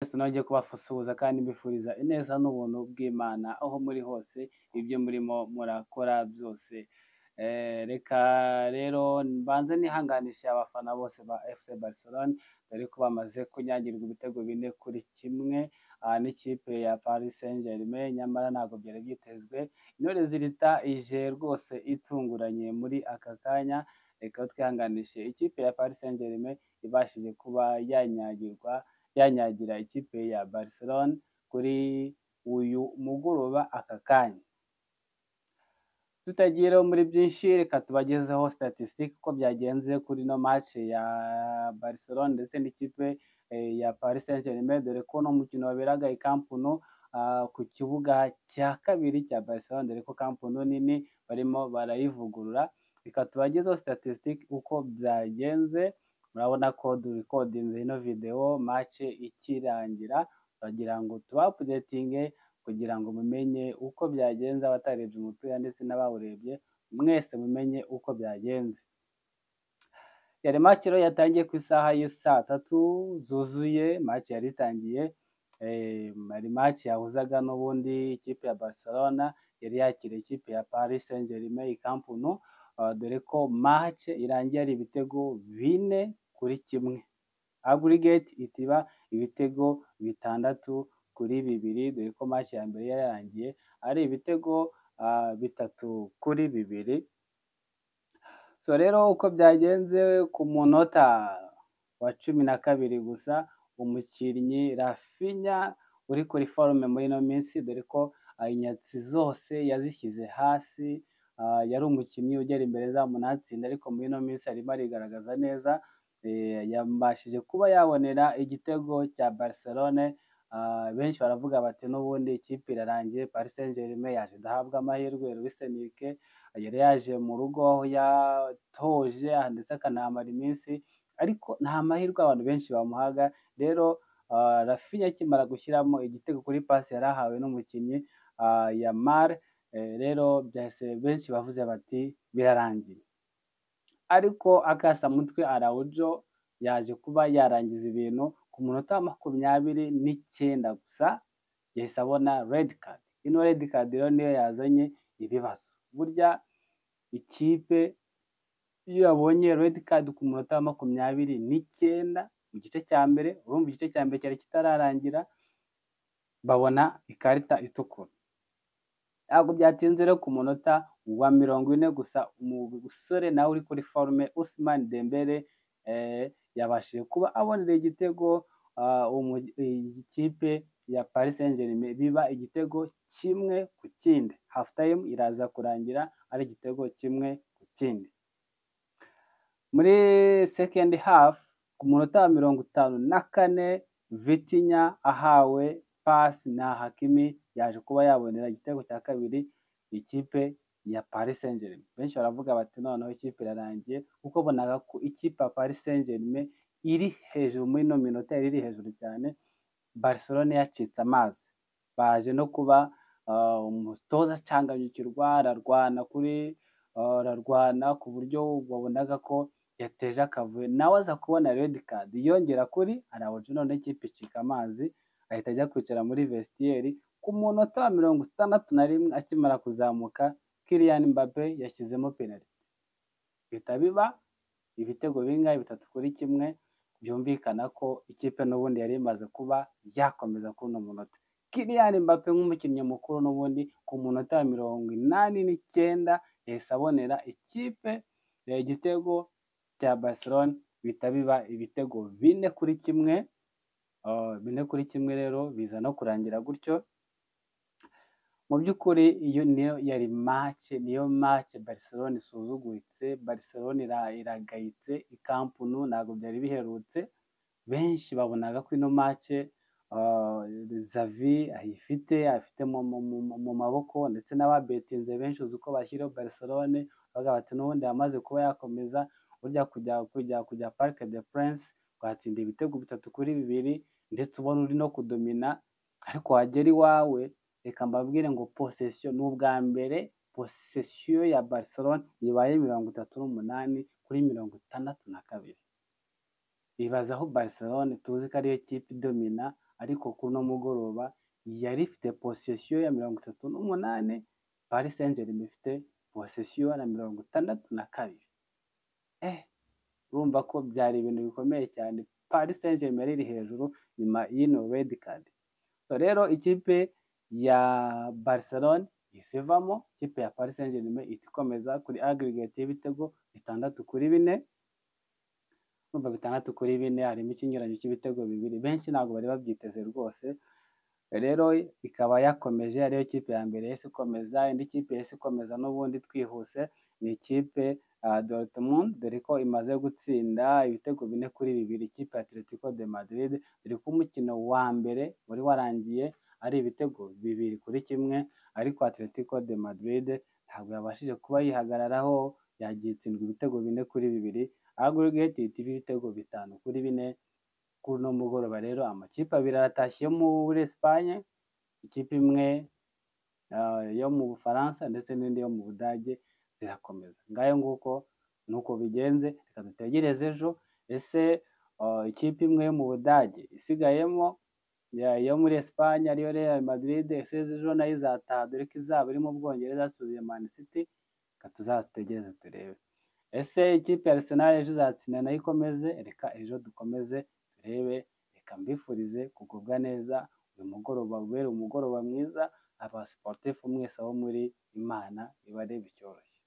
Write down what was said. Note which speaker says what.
Speaker 1: sinojye kubasuhuza kandi mbifuriza ineza n'ubuntu bw'Imana aho muri hose ibyo murimo murakora byose Eh, reka rero mbanze nihanganishe abafana bose ba FC Barcelona dore ko bamaze kunyagirwa ibitego bine kuri kimwe ah, n'ikipe ya Paris Saint-Germain nyamara ntabwo byari byitezwe intore zirita ije rwose itunguranye muri aka kanya reka twihanganishe ikipe ya Paris Saint-Germain ibashije kuba yanyagirwa yanyagira ikipe ya Barcelona kuri uyu mugoroba aka kanya tutagiye rero muri byinshi reka tubagezeho statistic uko byagenze kuri no match ya Barcelona ndetse n'ikipe eh, ya Paris Saint-Germain dore ko no mukino waberaga i Camp Nou ah, ku kibuga cya kabiri cya Barcelona dore ko Camp Nou nini barimo barayivugurura reka tubagezeho statistic uko byagenze murabona ko durikodinze ino video match ikirangira turagira ngo tubapudetinge kugira ngo mumenye uko byagenze abatarebye umupira ndetse n'abawurebye mwese mumenye uko byagenze yari make rero yatangiye ku isaha y'i saa tatu zuzuye make yari itangiye eh, yari make yahuzaga n'ubundi ikipe ya barcelona yari yakiriye ikipe ya paris saint germain camp nou ah, dore ko match irangiye ari ibitego bine kuri kimwe aggregate itiba ibitego bitandatu kuri bibiri dore ko match ya mbere yarangiye ari ibitego ah, bitatu kuri bibiri so rero uko byagenze ku munota wa cumi na kabiri gusa umukinnyi Rafinha uri kuri forume muri ino minsi dore ko ah, inyatsi zose yazishyize hasi ah, yari umukinnyi ugera imbere zamu ntatsinda ariko muri ino minsi arimo arigaragaza neza eh, yabashije kuba yabonera igitego cya Barcelone Ah, benshi baravuga bati n'ubundi ikipe irarangiye Paris Saint-Germain yaje ndahabwa amahirwe Luis Enrique yari yaje mu rugo aho yatoje ah, ndetse akanahamara iminsi ariko nta mahirwe abantu benshi bamuhaga rero ah, Rafinha akimara gushyiramo igitego kuri pasi yari ahawe n'umukinnyi ah, Yamal eh, rero byahise benshi bavuze bati birarangiye ariko akasamutwe Araujo yaje kuba yarangiza ibintu ku munota wa makumyabiri n'icyenda gusa yahise abona red card ino red card rero niyo yazanye ibibazo burya ikipe iyo yabonye red card ku munota wa makumyabiri n'icyenda mu gice cya mbere urumva igice cya mbere cyari kitararangira babona ikarita itukura ntabwo byatinze rero ku munota wa mirongo ine gusa umusore nawe uri kuri forume Ousmane Dembele eh, yabashije kuba abonera igitego ah, umu- iyi kipe ya Paris Saint-Germain biba igitego kimwe ku kindi half time iraza kurangira ari igitego kimwe ku kindi muri second half ku munota wa mirongo itanu na kane Vitinha ahawe pasi na Hakimi yaje kuba yabonera igitego cya kabiri ikipe ya Paris Saint-Germain. Benshi baravuga bati noneho ikipe irarangiye kuko bonaga ko ikipe ya Paris Saint-Germain iri hejuru muri ino minota yari iri hejuru cyane Barcelona yacitse amazi baje no kuba ah, umutoza acanganyukirwa ararwana kuri ah, ararwana ku buryo wabonaga ko yateje akavuyo nawe aza kubona red card yongera kuri arawuja none ikipe icika amazi ahita ajya kwicara muri vestiaire ku munota wa mirongo itandatu na rimwe akimara kuzamuka Kylian Mbappe yashyizemo penaliti bihita biba ibitego bingahe bitatu kuri kimwe byumvikana ko ikipe n'ubundi yari imaze kuba yakomeza kuri uno munota Kylian Mbappe nk'umukinnyi mukuru n'ubundi ku munota wa mirongo inani n'icyenda yahise abonera ikipe eh, igitego cya Barcelona bihita biba ibitego bine kuri kimwe Ah, bine kuri kimwe rero biza no kurangira gutyo mu by'ukuri iyo niyo yari mace niyo mace Barcelona isuzuguritse Barcelona ira- iragayitse i Camp Nou ntabwo byari biherutse benshi babonaga ko ino mace ah, Xavi ayifite afite mu, mu, mu, mu- mu maboko ndetse n'ababetinze benshi uzi uko bashyiraho Barcelona bavuga bati n'ubundi yamaze kuba yakomeza burya kujya kujya kujya Parc des Princes watsinda ibitego bitatu kuri bibiri ndetse ubona uri no kudomina ariko wagera iwawe reka mbabwire ngo posesiyo ni ubwa mbere posesiyo ya Barcelona ibaye mirongo itatu n'umunani kuri mirongo itandatu na kabiri ibaza aho Barcelona tuzi ko ariyo kipe idomina ariko kuri uno mugoroba yari ifite posesiyo ya mirongo itatu n'umunani Paris Saint Germain ifite posesiyo na mirongo itandatu na kabiri eh urumva ko byari ibintu bikomeye cyane Paris Saint Germain iri hejuru nyuma y'ino red card so rero ikipe ya Barcelona isivamo ikipe ya Paris Saint Germain ihita ikomeza kuri aggregate y'ibitego bitandatu kuri bine urumva bitandatu kuri bine harimo ikinyuranyo cy'ibitego bibiri benshi ntabwo bari babyiteze rwose rero ikaba yakomeje ariyo kipe ya mbere yahise ikomeza indi kipe yahise ikomeza n'ubundi twihuse ni ikipe uh, Dortmund dore ko imaze gutsinda ibitego bine kuri bibiri ikipe ya Atletico de Madrid dore ko umukino wa mbere wari warangiye ari ibitego bibiri kuri kimwe ariko Atletico de Madrid ntabwo yabashije kuba yihagararaho yagiye itsindwa ibitego bine kuri bibiri aggregate ihita iba ibitego bitanu kuri bine kuri uno mugoroba rero amakipe abiri aratashye yo muri Espagne ikipe imwe ah, yo mu Bufaransa ndetse n'indi yo mu Budage zirakomeza ngayo nguko nuko bigenze reka dutegereze ejo ese ah, ikipe imwe yo mu Budage isigayemo ya- yo muri Espagne ariyo Real Madrid ese ejo nayo izataha dore ko izaba iri mu Bwongereza yasubiye Man City reka tuzategereze turebe ese ikipe ya Arsenal ejo izatsinda nayo ikomeze reka ejo dukomeze turebe reka mbifurize kugubwa neza uyu mugoroba ubere umugoroba mwiza abasiporutifu mwese abo muri imana ibarebe icyoroshye